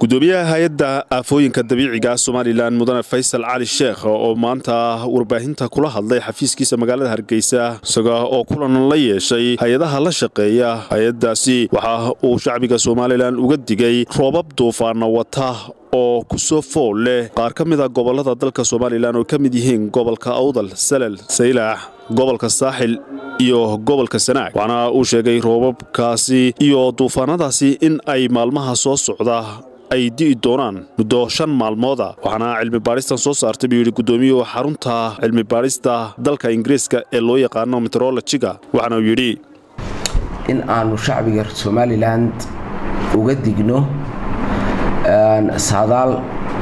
gudoomiyaha hay-adda aafooyinka dabiiciga somalilan mudane faysal cali sheekh oo maanta warbaahinta kula hadlay xafiiskiisa magaalada hargeysa isaga oo kulan la yeeshay hay-adaha la shaqeeya hay-adaasi waxa uu shacbiga somalilan uga digay roobab duufaana wata oo ku soo fool leh qaar ka mida gobolada dalka somalilan oo ka mid yihiin gobolka awdal salal saylaax gobolka saaxil iyo gobolka sanaag waxaana uu sheegay roobabkaasi iyo duufaanadaasi in ay maalmaha soo socda ay di'i doonaan muddo shan maalmooda waxaana cilmi baadhistan soo saartay buu yidhi gudoomiyuhu xarunta cilmi baadhista dalka ingiriiska ee loo yaqaano meterolojiga waxaana uu yidhi in aanu shacbiga somalilan uga digno saadaal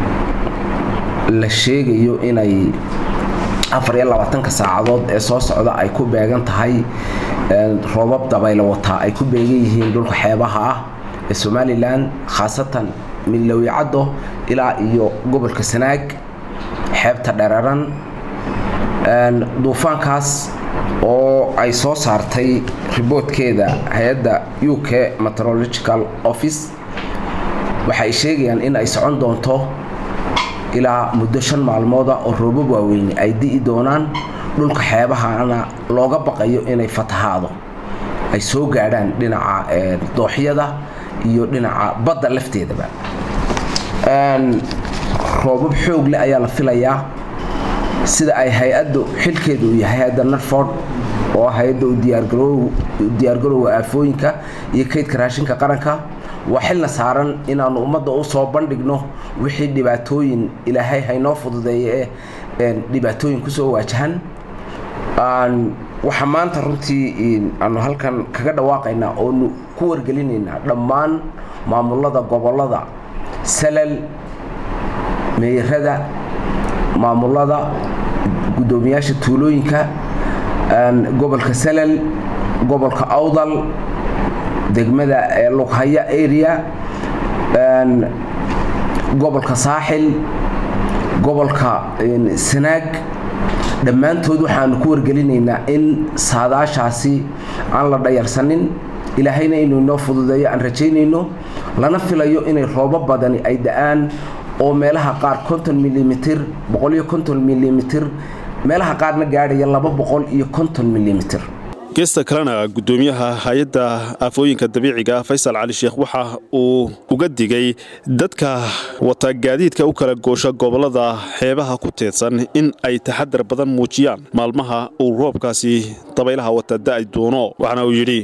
la sheegayo inay afariyo labaatanka saacadood ee soo socda ay ku beegan tahay roobab dabaylo wataa ay ku beegan yihiin dhulka xeebaha ah ee somalilan khaasatan midlowicaddo ilaa iyo gobolka sanaag xeebta dheraran duufaankaas oo ay soo saartay riboodkeeda hay-adda u k meterological office waxay sheegayaan in ay socon doonto ilaa muddo shan maalmooda oo roobab waaweyne ay di'i doonaan dhulka xeebahana looga baqayo inay fatahaado ay soo gaadhaan dhinaca dooxyada iyo dhinaca badda lafteedaba roobab xoog leh ayaa la filayaa sida ay hay-addu xilkeeda uu yahay hay-adda narford oo hay-adda diyaargarowga aafooyinka iyo kaydka raashinka qaranka waa xilna saaran inaanu ummadda u soo bandhigno wixii dhibaatooyin ilaahay haynoo fududeeye ee dhibaatooyin kusoo waajahan waxaa maanta runtii aanu halkan kaga dhawaaqaynaa oonu ku wargelinaynaa dhammaan maamulada gobolada salal meeyarada maamulada guddoomiyaasha tuulooyinka gobolka salal gobolka awdal degmada lughaya area gobolka saaxil gobolka sanaag dhammaantood waxaanu ku wargelinaynaa in saadaashaasi aan la dhayarsanin ilaahayna inuu inoo fududeeyo aan rajaynayno lana filayo inay roobo badani ay da-aan oo meelaha qaar konton milimitr boqoliyo konton milimitr meelaha qaarna gaadhaya laba boqol iyo konton milimitr geesta kalena gudoomiyaha hay-adda aafooyinka dabiiciga faysal cali sheekh waxa uu uga digay dadka wata gaadiidka u kala goosha gobolada xeebaha ku teedsan in ay taxadar badan muujiyaan maalmaha uu roobkaasi dabaylaha wata da'ay doono waxaana uu yidhi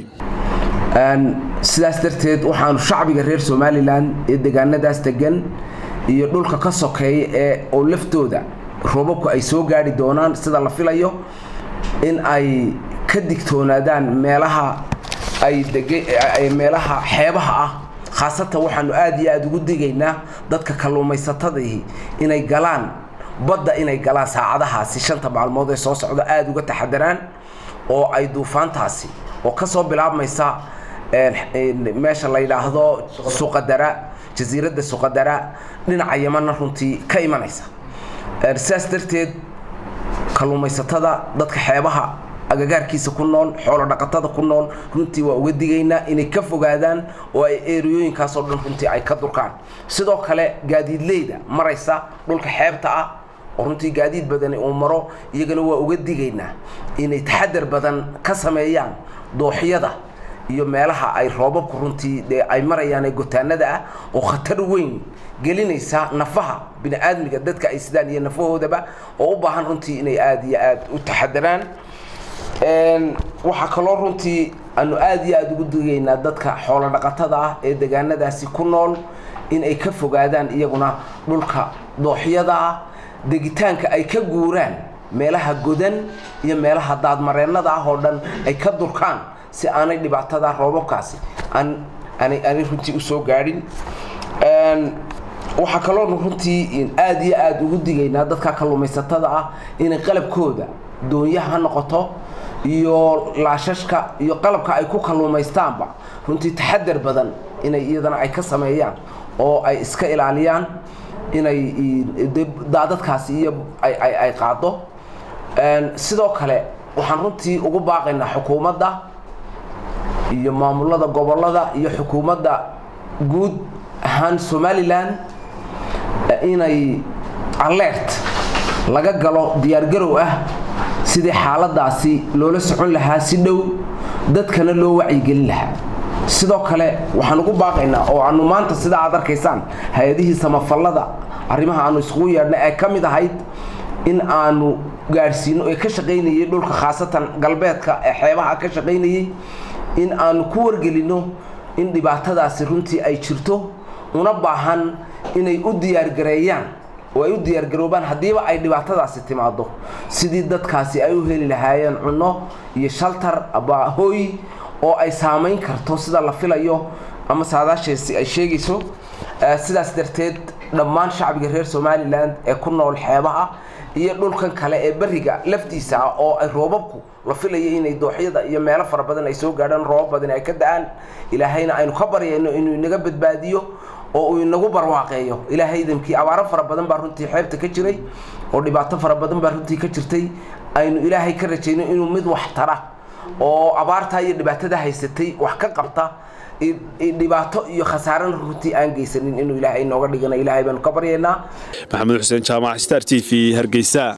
sidaas darteed waxaanu shacbiga reer somalilan ee degaanadaas degan iyo dhulka ka sokeeya ee oo laftooda roobabku ay soo gaadhi doonaan sida la filayo in ay ka digtoonaadaan meelaha ay meelaha xeebaha ah khaasatan waxaanu aada iyo aada ugu digaynaa dadka kalluumaysatadii inay galaan badda inay galaan saacadahaasi shanta maalmood ee soo socda aada uga taxadaraan oo ay duufaantaasi oo kasoo bilaabmaysa meesha la yidhaahdo suqadara jasiiradda suqadara dhinaca yamanna runtii ka imanaysa sidaas darteed kalluumaysatada dadka xeebaha agagaarkiisa ku nool xoolo dhaqatada ku nool runtii waa uga digaynaa inay ka fogaadaan oo ay eeriyooyinkaasoo dhan runtii ay ka durkaan sidoo kale gaadiidleyda maraysa dhulka xeebta ah oo runtii gaadiid badani uu maro iyagana waa uga digaynaa inay taxadar badan ka sameeyaan dooxyada iyo meelaha ay roobabku runtii dee ay marayaan ee gotaanada ah oo khatar weyn gelinaysa nafaha bini-aadmiga dadka ay sidaan iyo nafahoodaba oo u baahan runtii inay aada iyo aada u taxadaraan waxaa kaloo runtii aanu aada iyo aada ugu digaynaa dadka xoolo dhaqatada ah ee degaanadaasi ku nool in ay ka fogaadaan iyaguna dhulka dooxyada ah degitaanka ay ka guuraan meelaha godan iyo meelaha daadmareennada ah oo dhan ay ka durkaan si aanay dhibaatada roobabkaasi aanay runtii usoo gaadhin waxaa kaloonu runtii aada iyo aada ugu digaynaa dadka kalluumaysatada ah inay qalabkooda doonyaha ha noqoto iyo laashashka iyo qalabka ay ku kalluumaystaanba runtii taxadar badan inay iyadana ay ka sameeyaan oo ay iska ilaaliyaan inay daadadkaasi iyo ay qaado sidoo kale waxaan runtii ugu baaqaynaa xukuumadda iyo maamulada gobolada iyo xukuumadda guud ahaan somalilan inay alert laga galo diyaargarow ah sidii xaaladaasi loola socon lahaa si dhow dadkana loo wacyigelin lahaa sidoo kale waxaan ugu baaqaynaa oo aanu maanta sidaa aad arkaysaan hay-adihii samafallada arrimaha aanu iskugu yeedhnay ay ka mid ahayd in aanu gaadhsiino ee ka shaqaynayay dhulka khaasatan galbeedka ee xeebaha ka shaqaynayay in aanu ku wargelinno in dhibaatadaasi runtii ay jirto una baahan inay u diyaargareeyaan oo ay u diyaargaroobaan haddiiba ay dhibaatadaasi timaado sidii dadkaasi ay u heli lahaayeen cunno iyo shaltar aba hooy oo ay saamayn karto sida la filayo ama saadaasheesi ay sheegayso sidaas darteed dhammaan shacbiga reer somalilan ee ku nool xeebaha iyo dhulkan kale ee beriga laftiisa ah oo ay roobabku la filaya inay dooxyada iyo meelo fara badan ay soo gaadhaan roobab badan ay ka da-aan ilaahayna aynu ka baryayno inuu inaga badbaadiyo oo uu inagu barwaaqeeyo ilaahay idamkii abaaro fara badan baa runtii xeebta ka jiray oo dhibaato fara badan baa runtii ka jirtay aynu ilaahay ka rajayno inuu mid wax tara oo abaartaa iyo dhibaatada haysatay wax ka qabta dhibaato iyo khasaarana runtii aan geysanin inuu ilaahay inooga dhigana ilaahay baanu ka baryaynaa maxamed xuseen jaamac star t v hargeysa